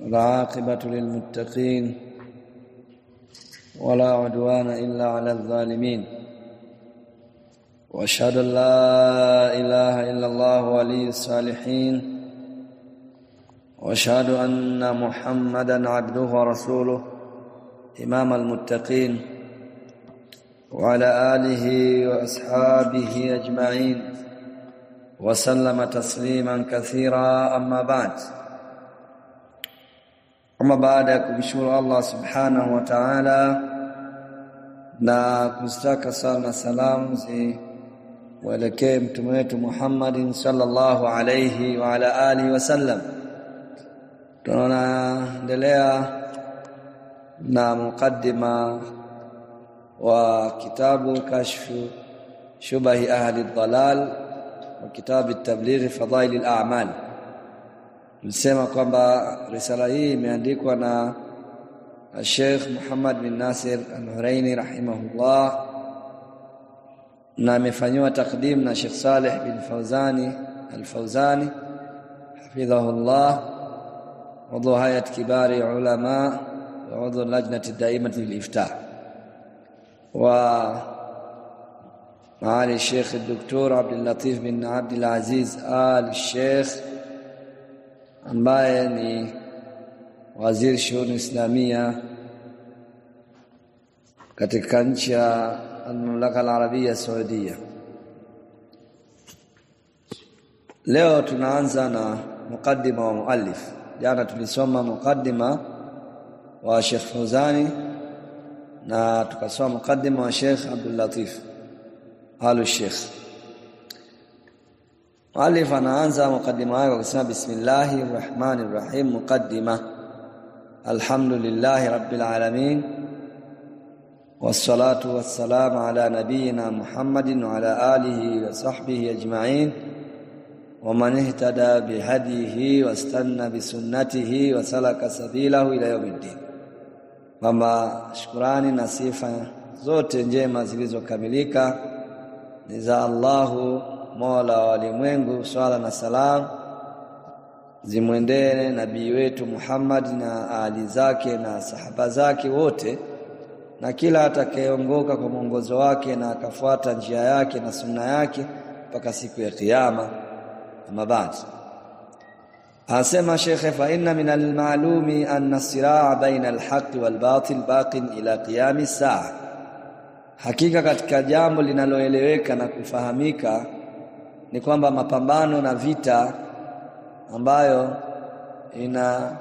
والعاقبة للمتقين ولا عدوان إلا على الظالمين واشهد ان لا اله الا الله ولي الصالحين واشهد ان محمدا عبده ورسوله امام المتقين وعلى اله واصحابه اجمعين وسلم تسليما كثيرا اما بعد اما بعد kumshukuru Allah subhanahu wa ta'ala na kustaka sana salamu zi waelekee mtume wetu Muhammadin sallallahu alayhi wa ala alihi wasallam. Tunaendelea na mukaddima wa kitabu kashfu shubahi ahli dhalal wa kitabu at-tabligh fadail al-a'mal. Tulisema kwamba risala hii imeandikwa na Sheikh Muhammad bin Nasir Al-Huraini rahimahullah na amefanywa takdim na Sheikh Saleh bin Fauzani Al-Fauzani hafidhahullah udhu hayat kibari ulama wa udhu lajnati daimati lil-iftah wa معالي الشيخ الدكتور عبد اللطيف بن عبد العزيز آل الشيخ ambaye ni waziri shughuli islamia katika nchi ya Al-Mamlaka Al-Arabia Saudia. Leo tunaanza na mukaddima wa muallif. Jana tulisoma mukaddima wa Sheikh Fauzani na tukasoma mukaddima wa Sheikh Abdul Latif Alu Sheikh. Muallif anaanza mukaddima wake kwa kusema bismillahir rahmanir rahim mukaddima alhamdulillahi rabbil alamin والصلاه والسلام على نبينا محمد وعلى اله وصحبه اجمعين ومن اهتدى بهديه واستنى بسنته وسلك سبيله الى يوم الدين kwamba shukrani na sifa zote njema zilizokamilika ni za Allahu Mola wa walimwengu swala na salam zimwendee nabii wetu Muhammad na ali zake na sahaba zake wote na kila atakayeongoka kwa mwongozo wake na akafuata njia yake na sunna yake mpaka siku ya kiyama ama baad asema shekhe fa inna min almalumi anna siraa baina alhaqi walbatil baqin ila qiyami saa hakika katika jambo linaloeleweka na kufahamika ni kwamba mapambano na vita ambayo ina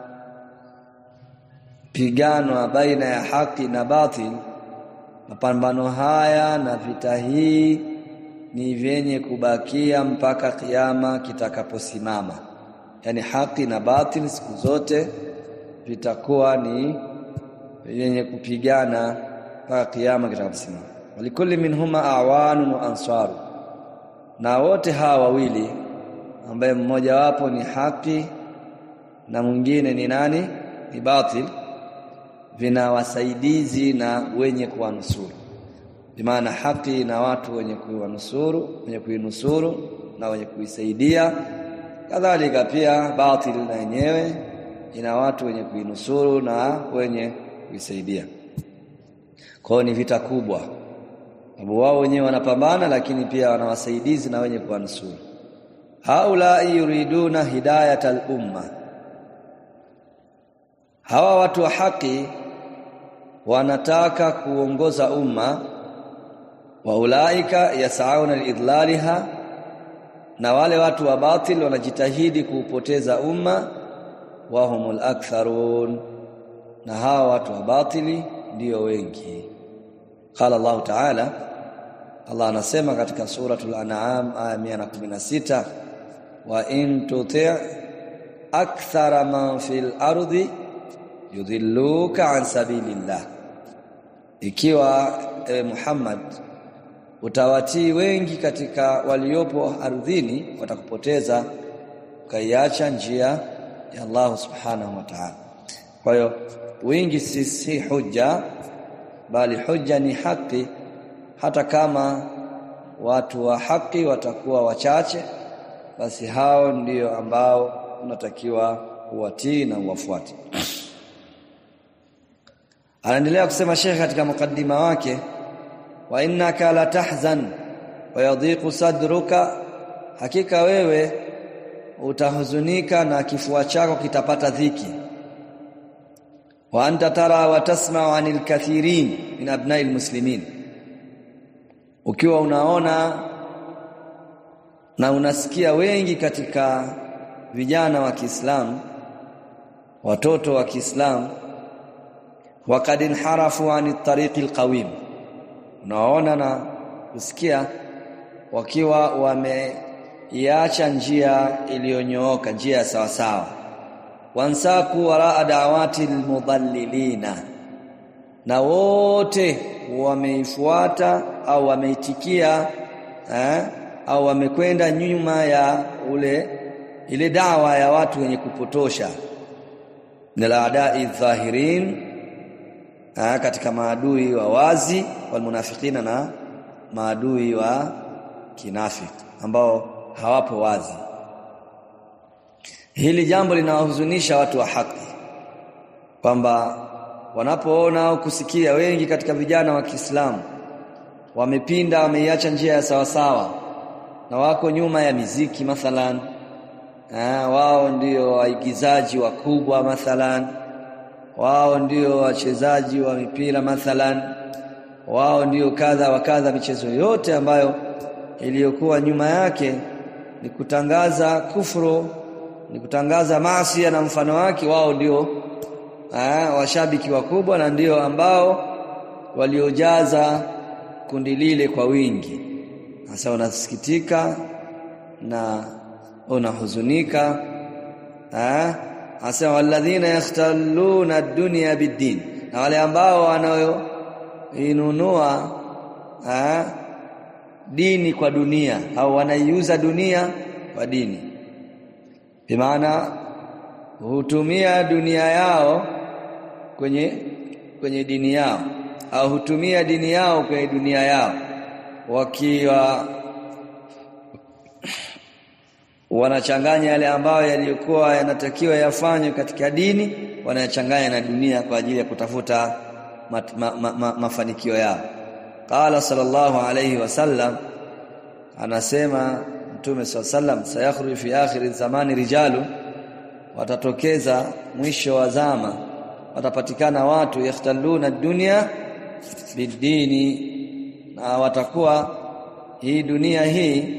piganwa baina ya haki na batil mapambano haya na vita hii ni vyenye kubakia mpaka kiyama kitakaposimama yani haki na batil siku zote vitakuwa ni vyenye kupigana mpaka kiyama kitakaposimama walikulli minhuma awanun wa ansaru na wote hawa wawili ambaye mmoja wapo ni haki na mwingine ni nani ni batil vina wasaidizi na wenye kuwanusuru bimaana haki na watu wenye kuwanusuru wenye kuinusuru na wenye kuisaidia kadhalika pia batil na yenyewe ina watu wenye kuinusuru na wenye kuisaidia kwao ni vita kubwa sababu wao wenyewe wanapambana lakini pia wana wasaidizi na wenye kuwanusuru haula yuriduna hidayat al-umma hawa watu wa haki wanataka kuongoza umma wa ulaika yasauna liidlaliha na wale watu wa batil wanajitahidi kuupoteza umma wa humul aktharun na hawa watu wa batili ndio wengi qala Allah ta'ala Allah anasema katika suratul an'am aya 116 wa in tuti' akthara man fil ardi yudhilluka an sabilillah ikiwa e, Muhammad utawatii wengi katika waliopo ardhini watakupoteza ukaiacha njia ya Allah subhanahu wa ta'ala kwa hiyo wingi si, si hujja bali hujja ni haki hata kama watu wa haki watakuwa wachache basi hao ndio ambao unatakiwa uwatii na uwafuate anaendelea kusema Sheikh katika mukaddima wake wa innaka la tahzan wa yadhiqu sadruka hakika wewe utahuzunika na kifua chako kitapata dhiki wa anta tara wa tasma'u anil kathirin min abna'il muslimin ukiwa unaona na unasikia wengi katika vijana wa Kiislamu watoto wa Kiislamu waqad inharafu anit tariqil qawim unaona na kusikia wakiwa wameiacha njia iliyonyooka njia ya sawa sawa wansaku waraa da'awati almudallilina na wote wameifuata au wameitikia eh, au wamekwenda nyuma ya ule ile dawa ya watu wenye kupotosha niladai dhahirin eh, katika maadui wa wazi walmunafikina na maadui wa kinafiki ambao hawapo wazi hili jambo linawahuzunisha watu wa haki kwamba wanapoona au kusikia wengi katika vijana wa Kiislamu wamepinda wameiacha njia ya sawasawa na wako nyuma ya miziki mathalan ah, wao ndio waigizaji wakubwa mathalan wao ndio wachezaji wa mipira mathalan wao ndio kadha wa kadha michezo yote ambayo iliyokuwa nyuma yake ni kutangaza kufuru ni kutangaza maasi na mfano wake wao ndio eh, washabiki wakubwa na ndio ambao waliojaza kundi lile kwa wingi sasa unasikitika na unahuzunika eh hasa walladhina yakhtaluna ad-dunya bid-din na wale ambao wanayoinunua eh dini kwa dunia au wanaiuza dunia kwa dini bimaana hutumia dunia yao kwenye kwenye dini yao au hutumia dini yao kwenye dunia yao wakiwa wanachanganya yale ambayo yaliyokuwa yanatakiwa yafanywe katika dini wanayachanganya na dunia kwa ajili ya kutafuta mat, ma, ma, ma, mafanikio yao qala sallallahu alayhi wasallam anasema mtume sallam sayakhruju fi akhir zamani rijalu watatokeza mwisho wa zama watapatikana watu yakhtaluna dunya bidini na watakuwa hii dunia hii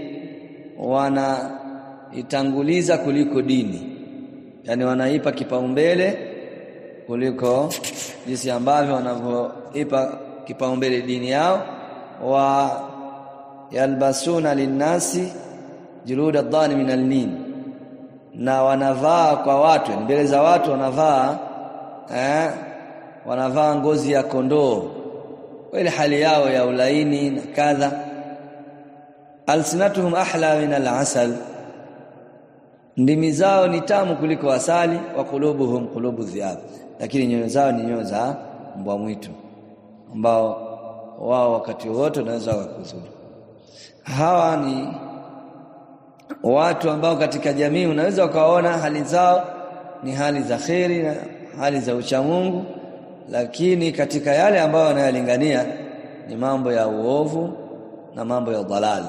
wanaitanguliza kuliko dini yani wanaipa kipaumbele kuliko jinsi ambavyo wanavyoipa kipaumbele dini yao wa yalbasuna linnasi juluda dhani min alnin na wanavaa kwa watu mbele za watu wanavaa eh, wanavaa ngozi ya kondoo ile hali yao ya ulaini na kadha alsinatuhum ahla min alasal ndimi zao ni tamu kuliko asali wa qulubuhum qulubu dhiab lakini nyoyo zao ni nyoyo za mbwa mwitu ambao wao wakati wote wanaweza wakuzuru hawa ni watu ambao katika jamii unaweza ukaona hali zao ni hali za kheri na hali za uchamungu lakini katika yale ambayo wanayalingania ni mambo ya uovu na mambo ya dhalali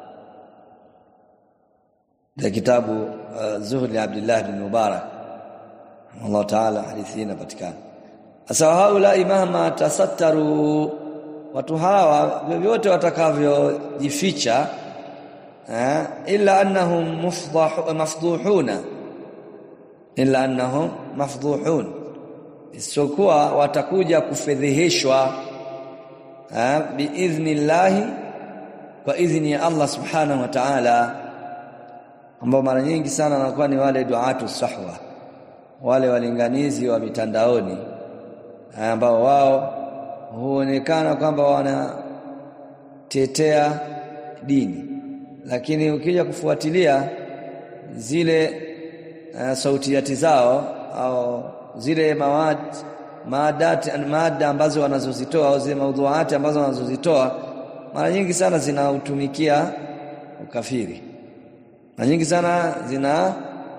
da kitabu uh, Zuhd li Abdullah bin Mubarak Allah Ta'ala hadithi inapatikana sasa haula mahma tasattaru watu hawa vyovyote watakavyojificha eh, illa annahum mufdahu mafdhuhuna illa annahum mafdhuhun isipokuwa watakuja kufedheheshwa eh, biidhnillahi kwa idhni ya Allah subhanahu wa ta'ala ambao mara nyingi sana wanakuwa ni wale duatu sahwa wale walinganizi wa mitandaoni ambao wao huonekana kwamba wanatetea dini lakini ukija kufuatilia zile uh, sautiati zao au zile mawad maadati mada ambazo wanazozitoa au zile maudhuati ambazo wanazozitoa mara nyingi sana zinautumikia ukafiri mara nyingi sana zina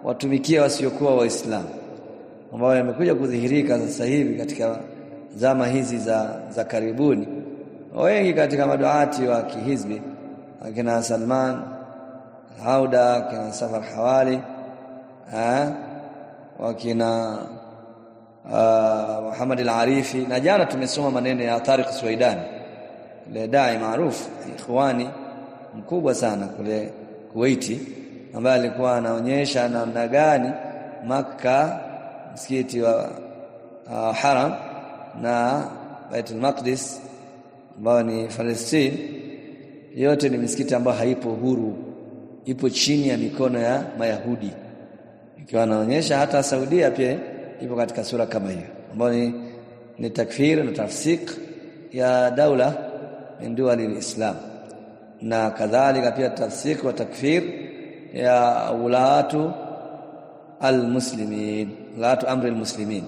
watumikia wasiokuwa waislamu ambayo yamekuja kudhihirika sasa hivi katika zama hizi za, za karibuni wengi katika maduati wa kihizbi akina Salman Hauda akina Safar Hawali ha? wakina uh, Muhammad al-Arifi na jana tumesoma maneno ya Tariq Suwaidani ile dai maarufu ikhwani mkubwa sana kule Kuwaiti ambaye alikuwa anaonyesha namna gani Makka msikiti wa uh, Haram na Baitul Maqdis ambao ni Palestine yote ni misikiti ambayo haipo huru ipo chini ya mikono ya Mayahudi ikiwa anaonyesha hata Saudia pia ipo katika sura kama hiyo ambayo ni, ni takfir na tafsik ya daula min duwali alislam na kadhalika pia tafsik wa takfir ya ulatu almuslimin ulatu amri almuslimin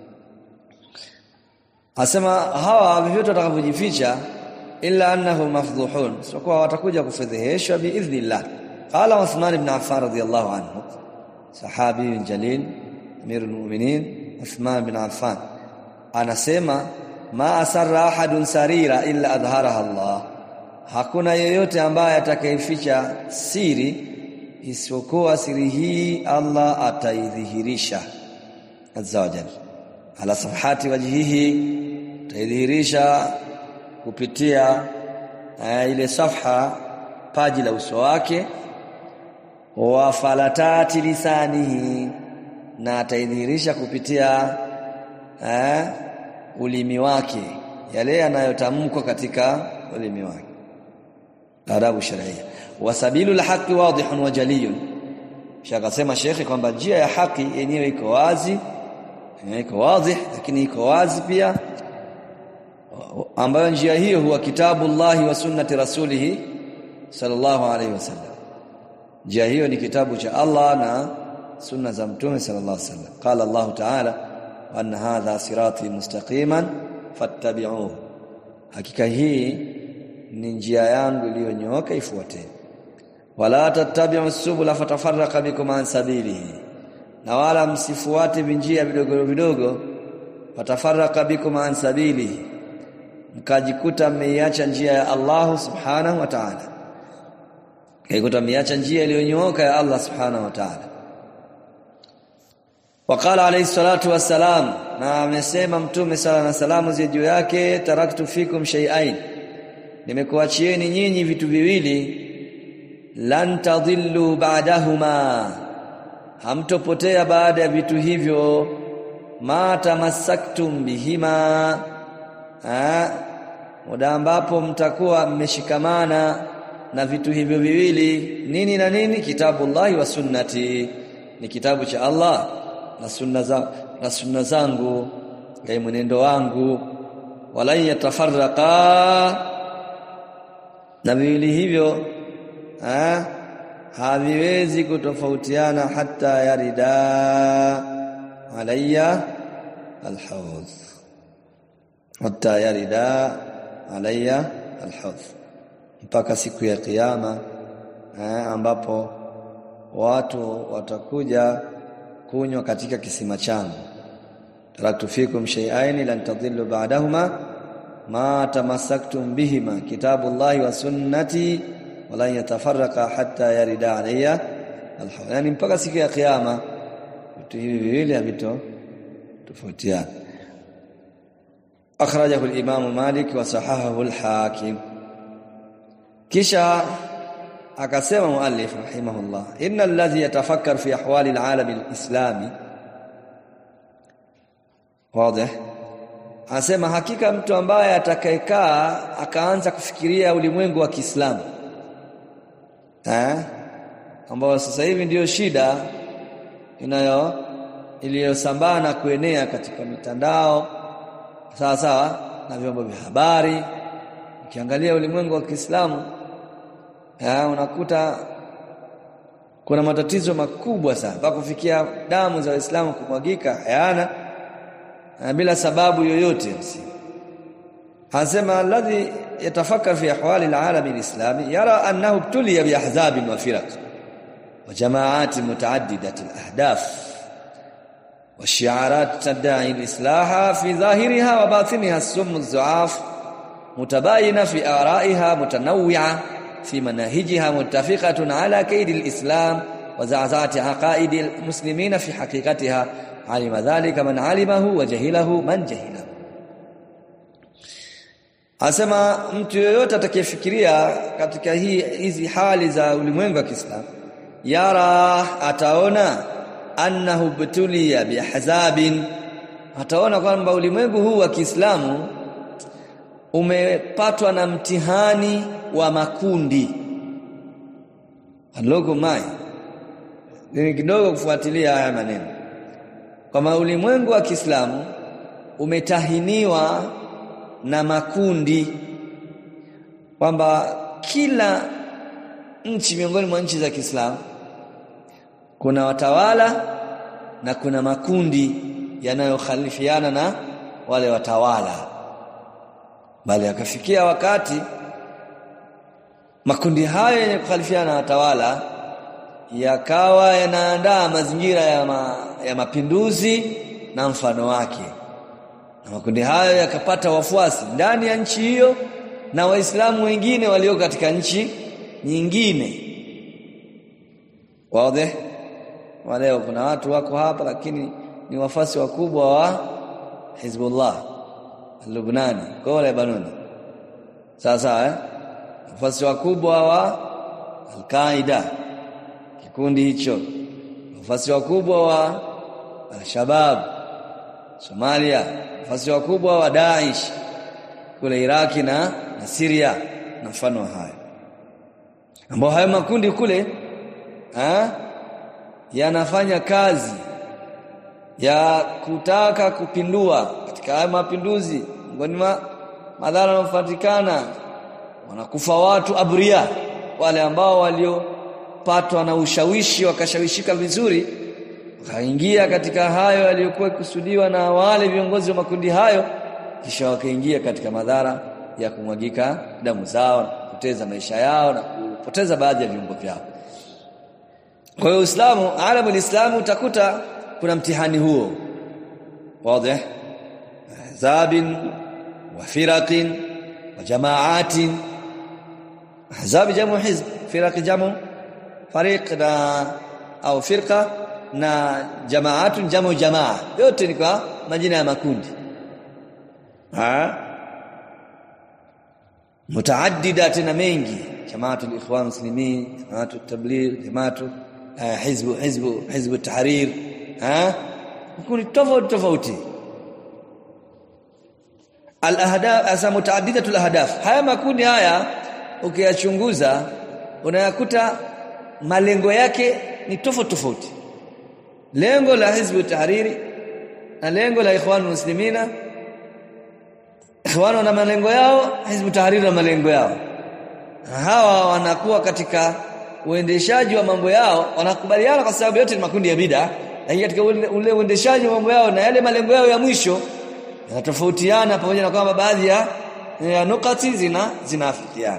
asema hawa vyovyote watakavyojificha illa annahu mafdhuhun sio kwa watakuja kufedheheshwa biidhnillah qala Uthman ibn Affan radiyallahu anhu sahabi jalil amirul mu'minin Uthman ibn Affan anasema ma asarra ahadun sarira illa adhharaha Allah hakuna yeyote ambaye atakayeficha siri isipokuwa siri hii Allah ataidhihirisha azza wa jalla ala safhati wajhihi taidhihirisha kupitia uh, ile safha paji la uso wake wa falatati lisanihi na ataidhihirisha kupitia uh, ulimi wake yale yanayotamkwa katika ulimi wake adabu sharia wasabilu alhaqi wadihun wa jaliyun shakasema shekhi kwamba njia ya haki yenyewe iko wazi iko wazi lakini iko wazi pia ambayo njia hiyo huwa kitabu Allah wa sunnati rasulihi sallallahu alaihi wasallam njia hiyo ni kitabu cha Allah na sunna za mtume sallallahu alaihi wasallam qala Allah ta'ala wa anna hadha sirati mustaqiman fattabi'uhu hakika hii ni njia yangu iliyonyooka ifuateni wala tattabi'u subula fatafarraqa bikum an sabilihi na wala msifuate vinjia vidogo vidogo fatafarraqa bikum an sabilihi mkajikuta mmeiacha njia ya Allah subhanahu wa ta'ala kaikuta mmeiacha njia iliyonyooka ya Allah subhanahu wa ta'ala waqala alayhi salatu wassalam na amesema mtume sala na salamu zi juu yake taraktu fikum shay'ain nimekuachieni nyinyi vitu viwili lan tadhillu ba'dahuma hamtopotea baada ya vitu hivyo ma tamassaktum bihima ha muda ambapo mtakuwa mmeshikamana na vitu hivyo viwili nini na nini kitabullahi wa sunnati ni kitabu cha Allah na sunna za na sunna zangu ngai mwenendo wangu wala yatafarraqa na viwili hivyo ha haviwezi kutofautiana hata yarida alayya alhawd hata yarida alayya alhawd mpaka siku ya kiyama ambapo watu watakuja kunywa katika kisima changu taraktu fikum shay'ain lan tadhillu ba'dahuma ma tamassaktum bihima kitabullahi wa sunnati wala yatafarraqa hatta yarida alayya alhawl yani mpaka siku ya kiyama vitu hivi viwili havito tofautiana akhrajahu al-imam Malik wa sahahahu al-Hakim kisha akasema muallif rahimahullah innal ladhi yatafakkar fi ahwali al-alam al-islami wazi Anasema hakika mtu ambaye atakayekaa akaanza kufikiria ulimwengu wa Kiislamu eh ambao sasa hivi ndiyo shida inayo iliyosambaa na kuenea katika mitandao sawa sawa na vyombo vya habari ukiangalia ulimwengu wa Kiislamu eh unakuta kuna matatizo makubwa sana mpaka kufikia damu za Waislamu kumwagika hayana bila sababu yoyote Anasema alladhi yatafakkar fi ahwali alalam alislami yara annahu ibtuliya biahzab wa firaq وجماعات متعددة الأهداف والشعارات تدعي الإصلاح في ظاهرها وباطنها السم الزعاف متباينة في آرائها متنوعة في مناهجها متفقة على كيد الإسلام وزعزعة عقائد المسلمين في حقيقتها علم ذلك من علمه وجهله من جهله Asema mtu yoyote atakayefikiria katika hii hizi hali za ulimwengu wa Kiislamu yara ataona annahu butuliya bihazabin ataona kwamba ulimwengu huu wa Kiislamu umepatwa na mtihani wa makundi aloko mai ni kidogo kufuatilia haya maneno kwamba ulimwengu wa Kiislamu umetahiniwa na makundi kwamba kila nchi miongoni mwa nchi za Kiislamu kuna watawala na kuna makundi yanayokhalifiana na wale watawala bali akafikia wakati makundi hayo yenye kukhalifiana na watawala yakawa yanaandaa mazingira ya, ma, ya mapinduzi na mfano wake na makundi hayo yakapata wafuasi ndani ya nchi hiyo na waislamu wengine walio katika nchi nyingine wazi waleo kuna watu wako hapa lakini ni wafasi wakubwa wa Hizbullah Lubnani kwa Lebanon sawa sawa eh wafasi wakubwa wa Al-Qaida kikundi hicho wafasi wakubwa wa Al-Shabab Somalia wafasi wakubwa wa Daesh kule Iraki na, na Syria na mfano hayo ambao hayo makundi kule ha? yanafanya kazi ya kutaka kupindua katika haya mapinduzi ngoni ma, madhara yanayopatikana wanakufa watu abria wale ambao waliopatwa na ushawishi wakashawishika vizuri wakaingia katika hayo yaliyokuwa kusudiwa na wale viongozi wa makundi hayo kisha wakaingia katika madhara ya kumwagika damu zao kupoteza maisha yao na kupoteza baadhi ya viungo vyao kwa hiyo Uislamu alamu Uislamu utakuta kuna mtihani huo wazi ahzabin wa firaqin wa jamaatin ahzab jamu hizb firaq jamu fariq na au firqa na jamaatun jamu jamaa yote ni kwa majina ya makundi ha mutaaddida tena mengi jamaatul ikhwan muslimin jamaatul tabligh jamaatul hizbu hizbu hizbu tahrir ha kundi tofauti tofauti al ahdaf asa mutaaddidatul ahdaf haya makundi haya ukiyachunguza unayakuta malengo yake ni tofauti tofauti lengo la hizbu tahriri na lengo la ikhwan muslimina ikhwan wana malengo yao hizbu tahriri na malengo yao hawa wanakuwa katika uendeshaji wa mambo yao wanakubaliana kwa sababu yote ni makundi ya bid'a lakini katika ule, ule uendeshaji wa mambo yao na yale malengo yao ya mwisho yanatofautiana pamoja na kwamba baadhi ya, ya nukati zina zinaafikiana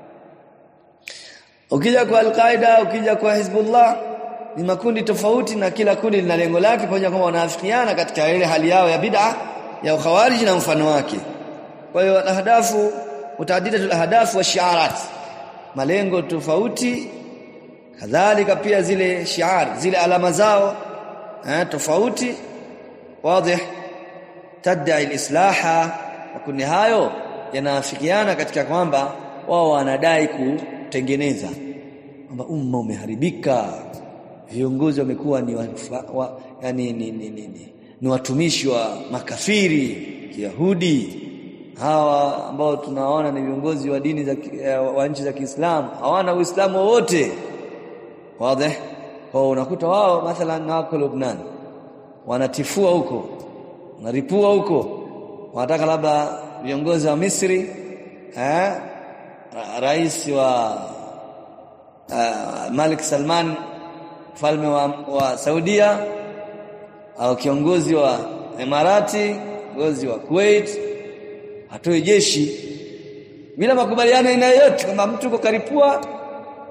ukija kwa al-Qaida ukija kwa Hizbullah ni makundi tofauti na kila kundi lina lengo lake pamoja na kwamba wanaafikiana katika ile hali yao ya bid'a ya ukhawariji na mfano wake kwa hiyo ahdafu mutaaddidatul ahdafu wa shi'arat malengo tofauti kadhalika pia zile shiar zile alama zao eh, tofauti wazi tadai alislaha makundi hayo yanaafikiana katika kwamba wao wanadai kutengeneza kwamba umma umeharibika viongozi wamekuwa ni wa, wa, yani, ni, ni, ni, ni, ni watumishi wa makafiri kiyahudi hawa ambao tunaona ni viongozi wa dini za wa nchi za Kiislamu hawana uislamu wowote wazi kwa unakuta wao mathalan wako Lebanon wanatifua huko wanaripua huko wanataka labda viongozi wa Misri eh rais wa uh, Malik Salman mfalme wa, wa Saudia au kiongozi wa Emirati kiongozi wa Kuwait atoe jeshi bila makubaliano aina yoyote kwamba mtu uko karipua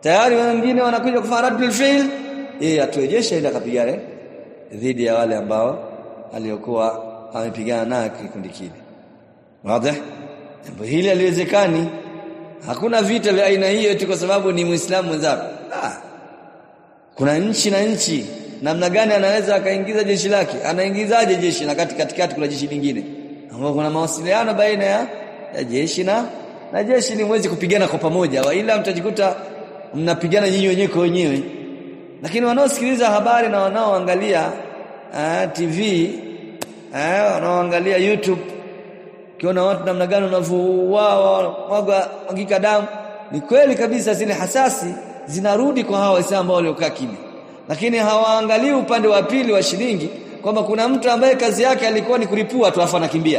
tayari wengine wanakuja kufanya radul fi'l yeye atuejeshe ili akapigane dhidi ya wale ambao aliokuwa amepigana naye kikundi kile wazi jambo hili haliwezekani hakuna vita vya aina hiyo eti kwa sababu ni muislamu mwenzako ah. kuna nchi na nchi namna gani anaweza akaingiza jeshi lake anaingizaje jeshi na kati katikati kuna jeshi lingine ambao kuna mawasiliano baina ya, ya jeshi na na jeshi ni mwezi kupigana kwa pamoja wa ila mtajikuta mnapigana nyinyi wenyewe kwa wenyewe lakini wanaosikiliza habari na wanaoangalia uh, TV uh, wanaoangalia YouTube kiona watu namna gani wanavyouawa mwaga mwagika damu ni kweli kabisa zile hasasi zinarudi kwa hawa waislamu ambao waliokaa kimya lakini hawaangalii upande wa pili wa shilingi kwamba kuna mtu ambaye kazi yake alikuwa ni kulipua tu afa anakimbia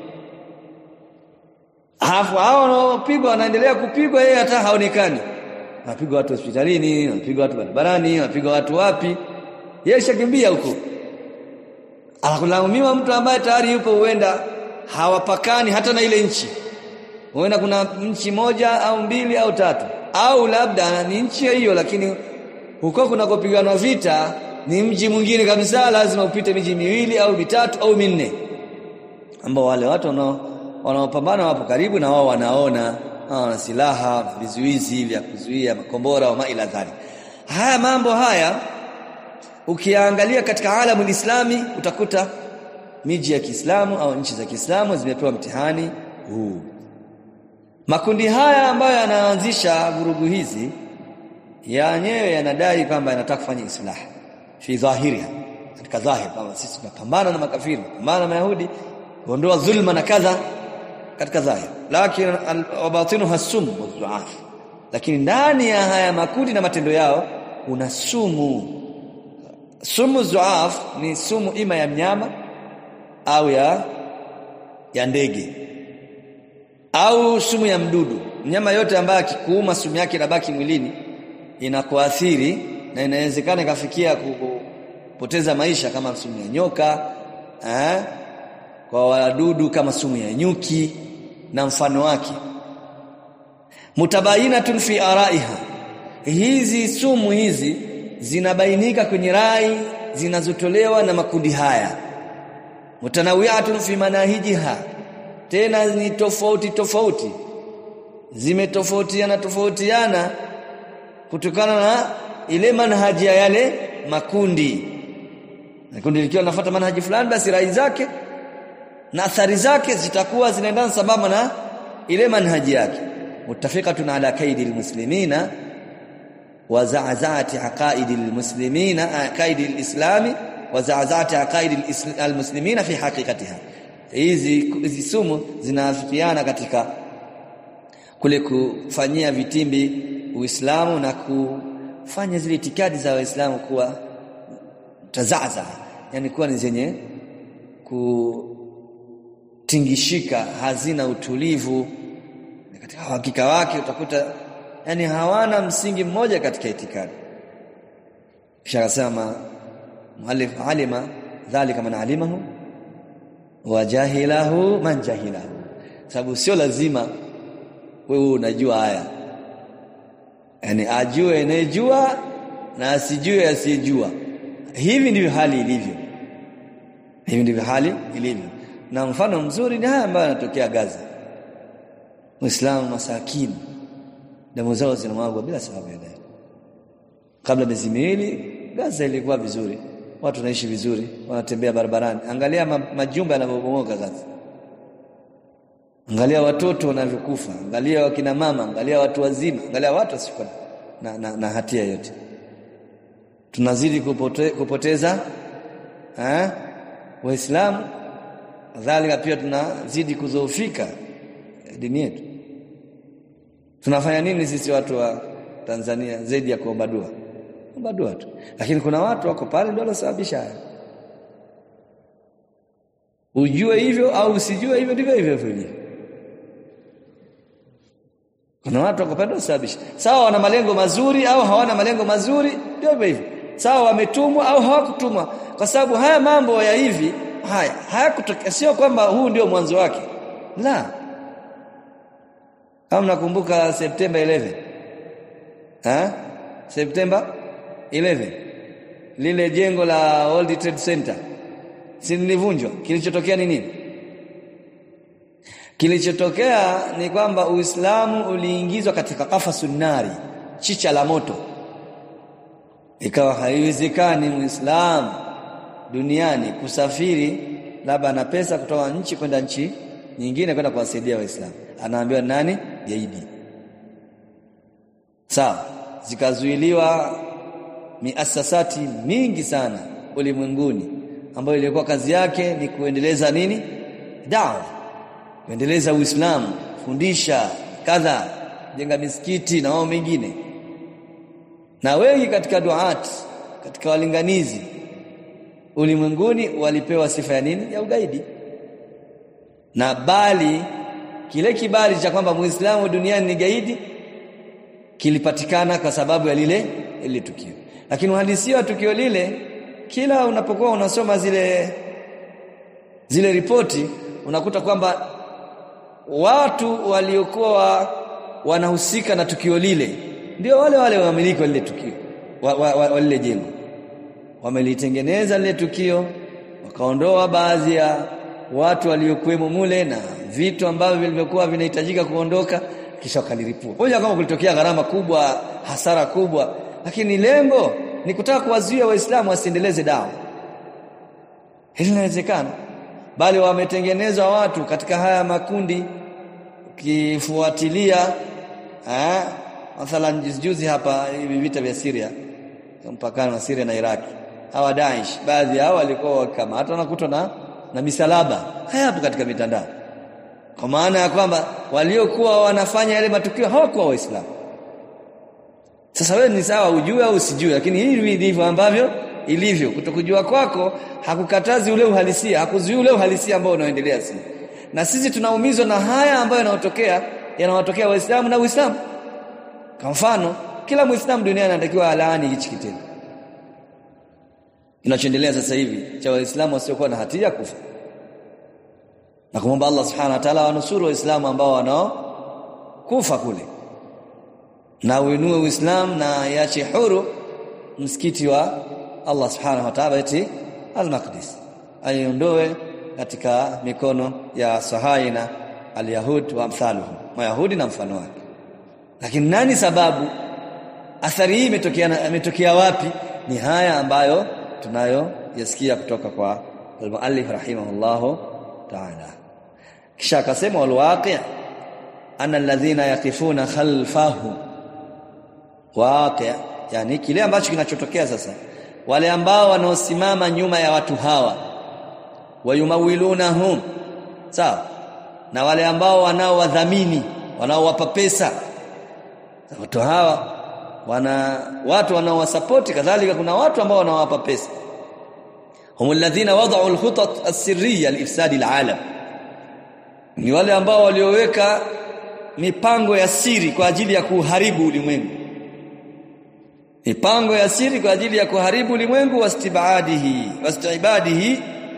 Alafu hao wanaopigwa wanaendelea kupigwa yeye hata haonekani. Wanapigwa watu hospitalini, wanapigwa watu barabarani, wanapigwa watu wapi? Yeye shakimbia huko. Anakulaumiwa mtu ambaye tayari yupo huenda hawapakani hata na ile nchi. Huenda kuna nchi moja au mbili au tatu. Au labda ni nchi hiyo lakini huko kunakopiganwa vita ni mji mwingine kabisa lazima upite miji miwili au mitatu au minne. Ambao wale watu wanao wanaopambana wapo karibu na wao wanaona wana silaha na vizuizi vya kuzuia makombora wa maila dhali haya mambo haya ukiangalia katika alamu islami utakuta miji ya Kiislamu au nchi za Kiislamu zimepewa mtihani huu makundi haya ambayo yanaanzisha vurugu hizi yenyewe yanadai kwamba yanataka kufanya islah fi dhahiriha katika dhahir kwamba sisi tunapambana na makafiri tunapambana na mayahudi kuondoa dhulma na kadha katika dhahir lakini wabatinuha sum wadhuaf lakini ndani ya haya makundi na matendo yao kuna sumu sumu zuaf ni sumu ima ya mnyama au ya ya ndege au sumu ya mdudu mnyama yote ambaye akikuuma sumu yake inabaki mwilini inakuathiri na inawezekana ikafikia kupoteza maisha kama sumu ya nyoka eh? kwa wadudu kama sumu ya nyuki na mfano wake mutabayinatun fi araiha hizi sumu hizi zinabainika kwenye rai zinazotolewa na makundi haya mutanawiyatun fi manahijiha tena ni tofauti tofauti zimetofautiana tofautiana kutokana na ile manhaji ya yale makundi kundi likiwa linafuata manhaji fulani basi rai zake na athari zake zitakuwa zinaendana sambamba na ile manhaji yake muttafiqatun ala kaidi almuslimina wa za'za'ati aqaidi almuslimina aqaidi alislami wa za'za'ati aqaidi almuslimina fi haqiqatiha hizi hizi sumu zinaafikiana katika kule kufanyia vitimbi Uislamu na kufanya zile itikadi za Waislamu kuwa tazaza yani kuwa ni zenye kutingishika hazina utulivu katika hakika wake utakuta yani hawana msingi mmoja katika itikadi kisha akasema muallif alima dhalika man alimahu wa jahilahu man jahilahu sababu sio lazima wewe unajua haya yani ajue anayejua na asijue asiyejua hivi ndivyo hali ilivyo hivi ndivyo hali ilivyo na mfano mzuri ni haya ambayo yanatokea Gaza Muislamu masakini damu zao zinamwagwa bila sababu ya dai kabla miezi miwili Gaza ilikuwa vizuri watu wanaishi vizuri wanatembea barabarani angalia ma, majumba yanavyobomoka Gaza angalia watoto wanavyokufa angalia wakina mama angalia watu wazima angalia watu wasikuwa na, na, na hatia yote tunazidi kupote, kupoteza eh waislamu kadhalika pia tunazidi kuzoofika dini yetu tunafanya nini sisi watu wa Tanzania zaidi ya kuomba dua kuomba dua tu lakini kuna watu wako pale ndio wanasababisha haya ujue hivyo au usijue hivyo ndivyo hivyo hivyo kuna watu wako pale wanasababisha sawa wana malengo mazuri au hawana malengo mazuri ndio hivyo hivyo sawa wametumwa au hawakutumwa kwa sababu haya mambo ya hivi haya hayakutokea sio kwamba huu ndio mwanzo wake la kama nakumbuka Septemba 11 ha? September 11 lile jengo la World Trade Center si lilivunjwa kilichotokea ni nini kilichotokea ni kwamba Uislamu uliingizwa katika kafasun nari chicha la moto ikawa haiwezekani muislamu duniani kusafiri labda na pesa kutoka nchi kwenda nchi nyingine kwenda kuwasaidia waislamu anaambiwa nani gaidi sawa zikazuiliwa miasasati mingi sana ulimwenguni ambayo ilikuwa kazi yake ni kuendeleza nini dawa kuendeleza uislamu fundisha kadha jenga misikiti na wao mengine na wengi katika duat katika walinganizi ulimwenguni walipewa sifa ya nini ya ugaidi na bali kile kibali cha kwamba muislamu duniani ni gaidi kilipatikana kwa sababu ya lile ile tukio lakini uhalisia wa tukio lile kila unapokuwa unasoma zile zile ripoti unakuta kwamba watu waliokuwa wanahusika na tukio lile ndio wale wale wamiliki wa lile tukio wa, wa, wa, wa lile jengo wamelitengeneza lile tukio wakaondoa baadhi ya watu waliokuwemo mule na vitu ambavyo vilivyokuwa vinahitajika kuondoka kisha wakaliripua moja kama kulitokea gharama kubwa hasara kubwa lakini lengo ni kutaka kuwazuia waislamu wasiendeleze dawa hili linawezekana bali wametengenezwa watu katika haya makundi ukifuatilia eh mathalan juzi hapa hivi vita vya Syria mpakani wa Syria na Iraki hawa Daesh baadhi yao walikuwa kama hata wanakutwa na na misalaba hayapo katika mitandao kwa maana ya kwamba waliokuwa wanafanya yale matukio hawakuwa waislamu sasa wewe ni sawa ujue au usijue lakini hivi ndivyo ambavyo ilivyo kutokujua kwako hakukatazi ule uhalisia hakuzuii ule uhalisia ambao unaoendelea sisi na sisi tunaumizwa na haya ambayo yanayotokea yanawatokea waislamu na uislamu kwa mfano kila muislamu duniani anatakiwa alaani hichi kitendo kinachoendelea sasa hivi cha waislamu wasiokuwa na hatia kufa na kumwomba Allah subhanahu wa ta'ala wanusuru waislamu ambao wanao kufa kule na uinue uislamu na iache huru msikiti wa Allah subhanahu wa ta'ala eti al-Maqdis aiondoe katika mikono ya sahaina al-yahud wa amthaluhum mayahudi na mfano wake lakini nani sababu athari hii imetokea imetokea wapi ni haya ambayo tunayo yasikia kutoka kwa al-muallif rahimahullahu ta'ala kisha akasema walwaqi' anna alladhina yaqifuna khalfahu waqi' yani kile ambacho kinachotokea sasa wale ambao wanaosimama nyuma ya watu hawa wayumawilunahum sawa na wale ambao wanaowadhamini wanaowapa pesa watu hawa wana watu wanaowasapoti kadhalika kuna watu ambao wanawapa pesa hum alladhina wada'u alkhutat as-sirriya li-ifsadi al-alam ni wale ambao walioweka mipango ya siri kwa ajili ya kuharibu ulimwengu mipango ya siri kwa ajili ya kuharibu ulimwengu wastibadihi wastibadihi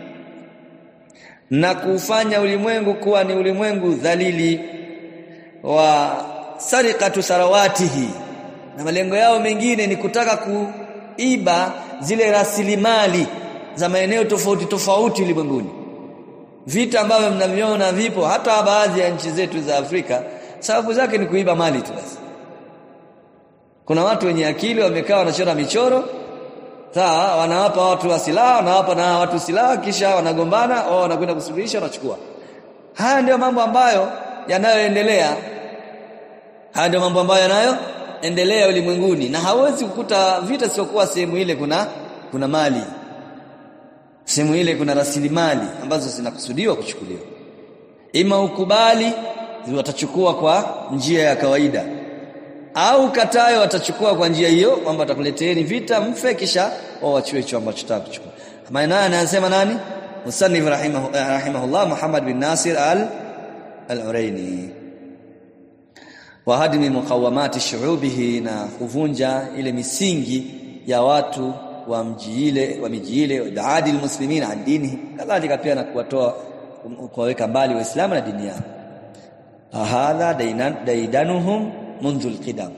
na kufanya ulimwengu kuwa ni ulimwengu dhalili wa sarikatu sarawatihi na malengo yao mengine ni kutaka kuiba zile rasilimali za maeneo tofauti tofauti ulimwenguni vita ambavyo mnaviona vipo hata baadhi ya nchi zetu za Afrika sababu zake ni kuiba mali tu basi kuna watu wenye akili wamekaa wanachora michoro sawa wanawapa watu wa silaha wanawapa na watu silaha kisha wanagombana au wanakwenda kusuluhisha wanachukua haya ndio mambo ambayo yanayoendelea haya ndio mambo ambayo yanayoendelea ulimwenguni na hawezi kukuta vita siokuwa sehemu ile kuna kuna mali sehemu ile kuna rasilimali ambazo zinakusudiwa kuchukuliwa ima ukubali watachukua kwa njia ya kawaida au katayo watachukua kwa njia hiyo kwamba watakuleteeni vita mfe kisha wao wachue hicho ambacho nataka kuchukua maana anasema nani musannif rahimahu rahimahullah Muhammad bin Nasir al al-Uraini wa hadmi muqawamati shu'ubihi na kuvunja ile misingi ya watu wa mji ile wa miji ile daadi almuslimin an dinihi kadhalika pia na kuwatoa kuwaweka mbali waislamu na dini yao hadha daidanuhum منذ القدم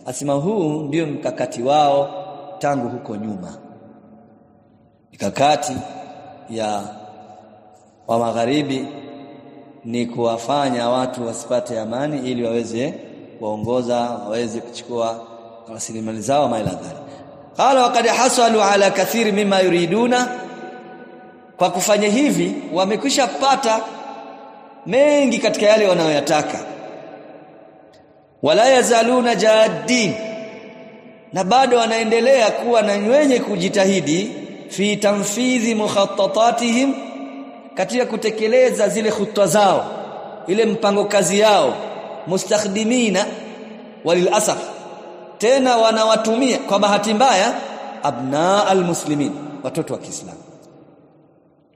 asema huu ndio mkakati wao tangu huko nyuma mikakati ya wa magharibi ni kuwafanya watu wasipate amani ili waweze kuongoza waweze kuchukua rasilimali zao maila dhalik qala waqad hasalu ala kathiri mima yuriduna kwa kufanya hivi wamekwisha pata mengi katika yale wanayoyataka wala yazaluna jaddin na bado wanaendelea kuwa na wenye kujitahidi fi tanfidhi mukhattatatihim katika kutekeleza zile khutwa zao ile mpango kazi yao mustakhdimina walilasaf tena wanawatumia kwa bahati mbaya abna almuslimin watoto wa Kiislamu